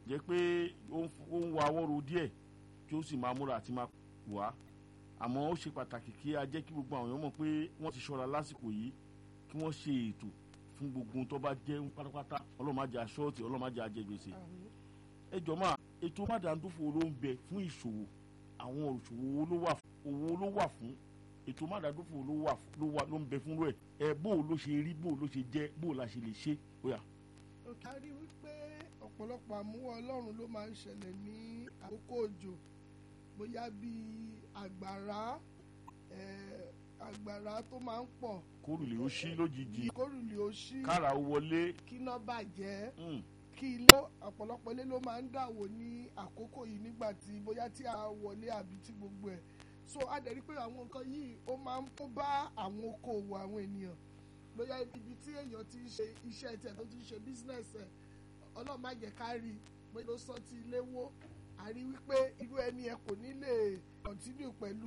jẹ́ pé ó ń wa awọ́ro díẹ̀ tí ó sì máa múra àti máa wá àmọ́ ó ṣe pàtàkì kí a jẹ́ kí gbogbo àwọn èèyàn mọ̀ pé wọ́n ti ṣọ́ra lásìkò yìí kí wọ́n ṣe ètò fún gbogbo ohun tó bá jẹ́ pátápátá ọlọ́run má jẹ́ aṣọ́ọ̀tì ọlọ́run má jẹ́ ajẹ́gbèsè ẹ jọ máa ètò mádàndófò ló ń bẹ fún ìṣòwò àwọn òṣòwò owó ló wà fún ètò mádàndófò ló ń bẹ fún rẹ ẹ bó ló ṣe rí bó ló ṣe jẹ bó la ṣe lè ṣe ó yá. òkè a rí wípé ọ̀pọ̀lọpọ̀ àmúwọ́ ọlọ́run ló máa ń ṣẹlẹ̀ ní àkókò òjò bóyá bíi àgbàrá àgbàrá tó máa ń pọ̀. kórùlé ó ṣí lójijì kórùlé ó ṣí. kára ó wọlé. kíná bàjẹ́. kí ilé ọ̀pọ̀lọpọ̀ ilé ló máa ń dàwó ní àkókò yìí nígbà tí bóyá tí a wọlé àbí tí gbogbo ẹ̀ so a dẹ̀ rí pé àwọn nǹkan yìí ó máa ń kó bá àwọn okòwò àwọn ènìyàn bóyá ibi tí èèyàn ti ń ṣe iṣẹ́ tiẹ̀ tó ti ń ṣe business ẹ̀ ọlọ́run má jẹ́ ká rí bóyá ló sọ ti ilé wó a rí wípé irú ẹni ẹ kò ní lè continue pẹ̀lú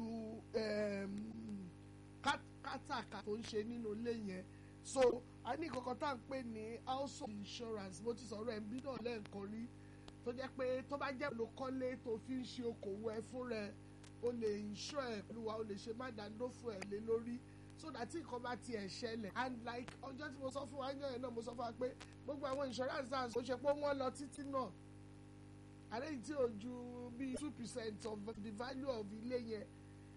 kátàkà tó ń ṣe nínú ilé yẹn so a ní kankan tá à ń pè ní household insurance mo ti sọ̀rọ̀ ẹ̀ ń bí náà lẹ́ẹ̀kan rí tó jẹ́ pé tó bá jẹ́ olùkọ́lé tó fi ń ṣe okòwò ẹ fún rẹ o lè insure ẹ̀ pẹ̀lú wa o lè ṣe má dáńdófò ẹ̀ lé lórí so that tí nǹkan bá tiẹ̀ ṣẹlẹ̀ and like ọjọ́ tí mo sọ fún wa ń yàn náà mo sọ fún wa pé gbogbo àwọn insurance náà kò ṣe pé wọ́n lọ títí náà àlẹ́ yìí tí ò ju bíi two percent of the value of ilé yẹn